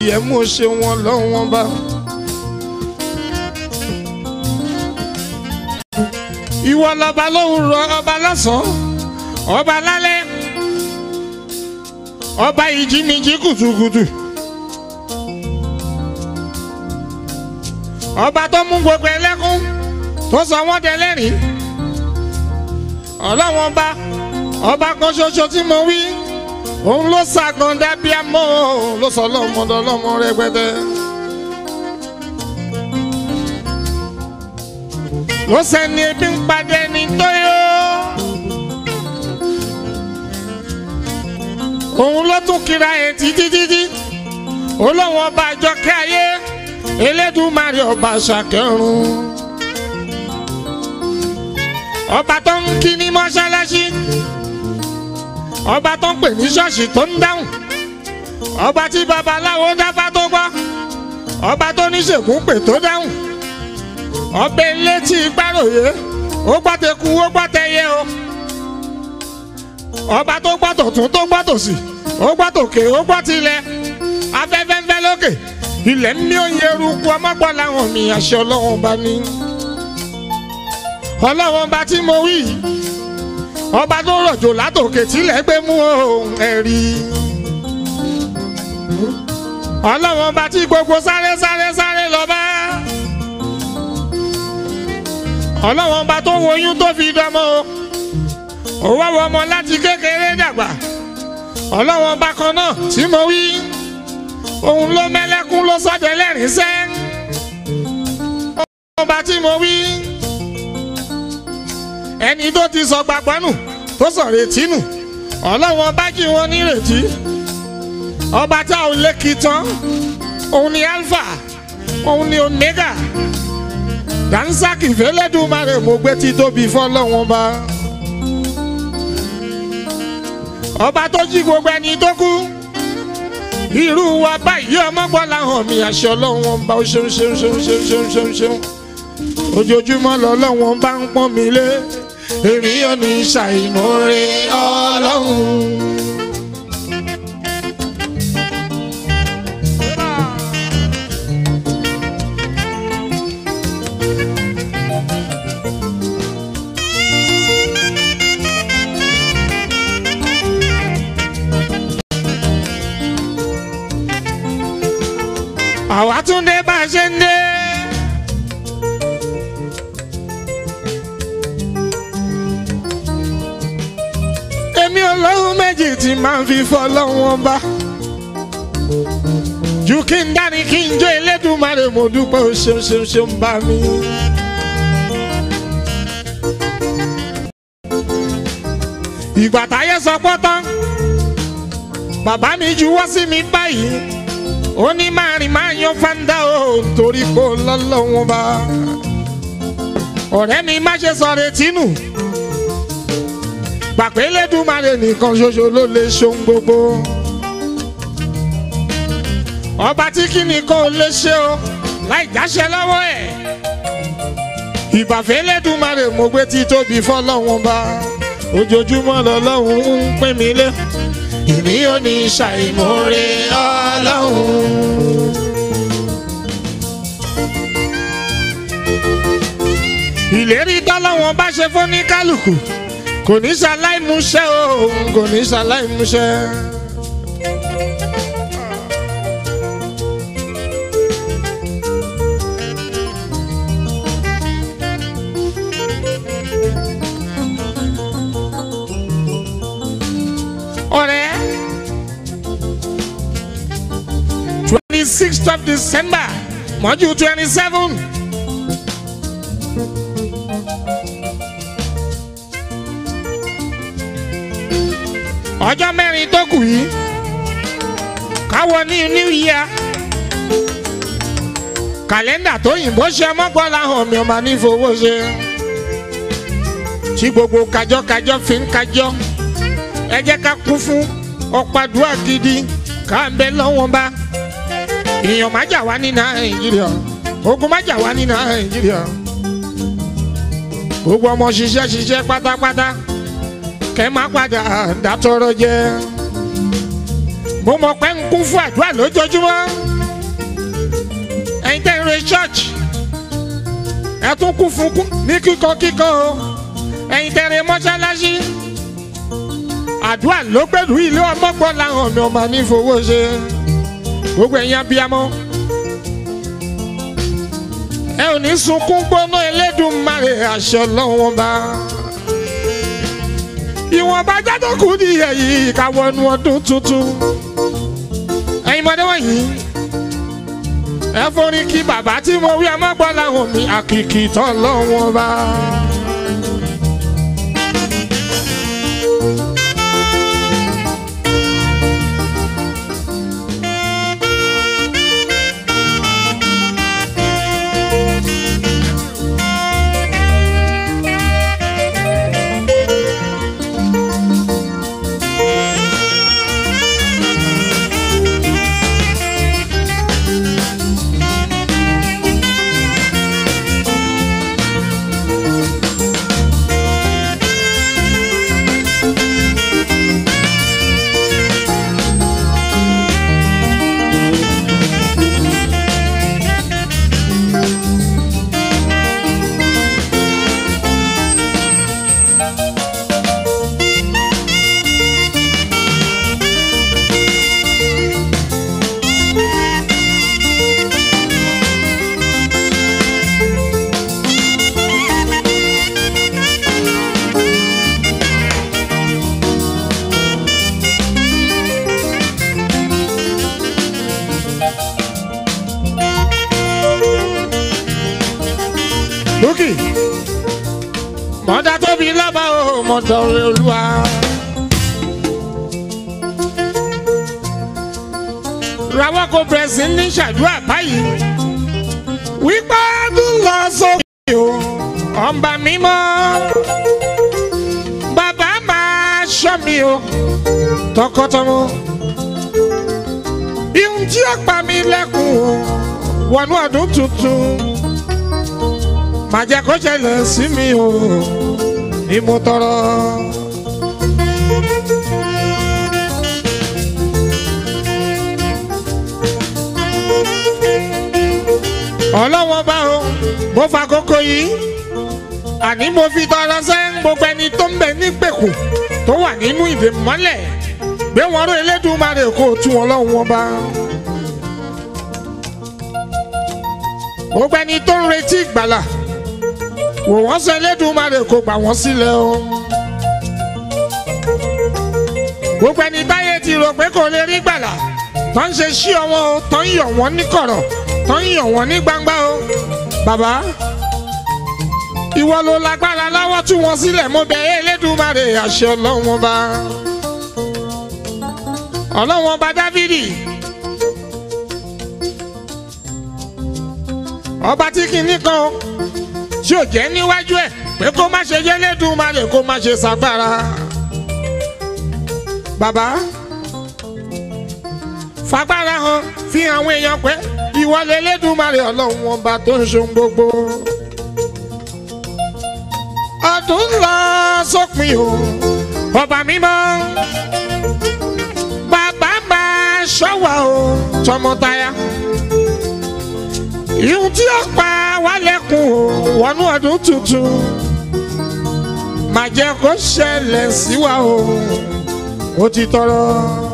ẹ mú ṣe wọn lọ́wọ́n bá. ìwọ lọba lóhùn rọ ọba lọ́sàn-án ọba lálẹ́ ọba ìjínijí kùtùkùtù ọba tó mú gbogbo ẹlẹ́kún tó sọ wọ́n dẹlẹ́rìn ọlọ́wọ́n bá ọba kan ṣoṣo tí mo wí òun ló ṣàgàndá bí amọ́ ló sọ lọ́mọdé lọ́mọ rẹpẹtẹ. ló sẹ́ni ebi ń padà ẹni tó yó. òun ló tún kíra ẹ̀ títí títí olóhùn ọba àjọkẹ́ ayé elédùmarè ọba ṣàkẹ́rùn. ọba tó ń kí ní mọ́ṣáláṣí ọba tó ń pè ní ṣọ́ọ̀ṣì tó ń dáhùn ọba tí babaláwo dáfá tó gbọ́ ọba tó ní ṣègùn pè tó dáhùn ọbẹ̀ létí gbàròyé ó gbàtẹ́kù ó gbàtẹ́yẹ o ọba tó gbàtọ̀ tún tó gbàtọ̀ sí ó gbàtòkè ó gbàtilẹ̀ afẹ́fẹ́ ń fẹ́ lókè ilẹ̀ ń mí òye eruku ọmọgbọ́n làwọn mi àṣẹ ọlọ́wọ́n bá ní ọlọ́wọ́n bá tí mo wí yìí ọba tó rọ̀jò látòkè tílẹ̀ gbé mú ohun ẹ̀rí. ọlọ́wọ́n bá tí gbogbo sáré sáré sáré lọ bá. ọlọ́wọ́n bá tó woyún tó fi dánmọ́ o. òwò wọ ọmọ láti kékeré dàgbà. ọlọ́wọ́n bá kan náà tí mo wí. òun ló mẹ́lẹ́kún ló sọ́dẹ̀ lẹ́rìn sẹ́. ọlọ́wọ́n bá tí mo wí ẹni tó ti sọ gbàgbọ́ nù tó sọ retí nù ọlọ́wọ́n bá kí wọn nírètí ọba tá ò lè kí tán òun ni alpha òun ni omega dansaki fẹlẹ́dùmarè mo gbé tí tóbi fọlọ́wọ́n bá ọba tó jí gbogbo ẹni tó kú irú wa báyìí ọmọgbọ́lá hàn mí àṣẹ ọlọ́wọ́n bá ó ṣeun ṣeun ṣeun ṣeun ṣeun ṣeun ṣeun ojoojúmọ́ lọ́lọ́wọ́n bá ń pọ́n mi lé èmi ò ní ṣàìmọ̀re ọlọ́run. àwa tún dé bá a ṣe ń dé. èmi ọlọ́run méjì tí máa ń fi fọlọ́wọ́n bá. ju kí n dání kí n jó elédùnmarè mo dúpẹ́ o ṣeun ṣeun ṣeun bá mi. ìgbà táyé sọ pọ́tán bàbá mi juwọ́ sí mi báyìí ó ní máa rìn máa yan fanda o torí kó lọ́lọ́wọ́n bá. ọ̀rẹ́ mi má ṣe sọ retí nù gbàpé lẹ́dùnmarè nìkan ṣoṣo ló lè ṣohun gbogbo. ọba tí kìíní kò lè ṣe o láì jáṣẹ lọ́wọ́ ẹ̀. ìbàfẹ́ lẹ́dùnmarè mo gbé tí tóbi fọlọ́wọ́n bá ojoojúmọ́ lọ́lọ́run ń pín mi lé. èmi ò ní ṣàìmọ̀re ọlọ́run. ìlérí tọ́lọ́wọ́n bá ṣe fún ní kálukú kò ní ṣaláì múṣẹ́ o kò ní ṣaláì múṣẹ́. ọ̀rẹ́ twenty sixth of december mọ́jú twenty seven. ọjọ́ mẹ́rin tó kù yìí káwọ ní new year kàlẹ́ndà tó yìnbó ṣe mọ́gbọ́lá hàn mí ọmọ nífowó ṣe tí gbogbo kájọ́kájọ́ fi ń kájọ́ ẹ jẹ́ ká kún fún ọ̀pàdùà gidi ká ń bẹ lọ́wọ́n bá èèyàn má jà wá ní nàìjíríà ogun má jà wá ní nàìjíríà gbogbo ọmọ ṣiṣẹ́ ṣiṣẹ́ pátápátá kẹ́ má padà dátọ́rọ́ jẹ́ mo mọ̀ pé ń kún fún àdúrà lójoojúmọ́ re church ẹ tún kún fún kún ní kíkọ kíkọ o ẹ̀yin tẹ̀rẹ̀ mọ́ṣáláṣí àdúrà ló pẹ̀lú ilé ọmọgbọ́n làwọn mi ọmọ ní fowó ṣe gbogbo ẹ̀yin abiyamọ ẹ ò ní sunkún gbóná Elédùmarè àṣọ lọ́wọ́n bá ìwọ̀nba jáde kù ní ẹ̀yìn ìkàwọ́nù ọdún tuntun ẹ̀yin mọ́dé wọ̀nyí ẹ forí kí bàbá tí mo wí ọmọgbọ́n làwọn mi àkìkì tán lọ́wọ́n bá. lókè mọ̀dá tóbi lábá o mọ̀dá òwe olúwa. rawọ́ kò bẹ̀rẹ̀ sí ní ṣàdúrà báyìí wípé ọdún lọ sókè o ọba mímọ́ bàbá máa ṣọ́ mi o tọkọtọmọ ihun tí ó pa mí lẹ́kùn o wọnú ọdún tuntun má jẹ́ kó ṣẹlẹ̀ sí mi o ni mo tọrọ. ọlọ́wọ́n bá o mo fa kókó yìí àní mo fi tọrọ sẹ́ gbogbo ẹni tó ń bẹ nígbèkùn tó wà nínú ìdè mọ́lẹ̀ gbé wọn ró Elédùmarè kó o tú wọn lọ́wọ́ wọn bá. gbogbo ẹni tó ń retí ìgbàlà wò wọ́n sọ Elédùmarè kó gbà wọ́n sílẹ̀ o. gbogbo ẹni táyé ti rò pé kò lè rí gbàlà tó ń ṣe sí ọwọ́ o tó ń yọ̀ wọ́n ní kọ̀rọ̀ tó ń yọ̀ wọ́n ní gbangba o. bàbá ìwọ ló lágbára láwọ́ tú wọn sílẹ̀ mo bẹ̀ ẹ́ Elédùmarè àṣẹ ọlọ́wọ́n bá. ọlọ́wọ́n bá Dáfídì. ọba tí kìíní kan tí ò jẹ́ níwájú ẹ̀ pé kó má ṣe yẹ́lẹ́dùmarè kó má ṣe ṣàgbára. bàbá fagbára hàn fi àwọn èèyàn pé ìwọlé Elédùmarè ọlọ́run ọba tó ń ṣohun gbogbo. ọdún ń lọ sópin o ọba mímọ́ bàbá máa ṣọ́wà o tọmọtaya ihun tí ó pa wá lẹ́kùn o wọnú ọdún tuntun má jẹ́ kó ṣẹlẹ̀ sí wa o ó ti tọrọ.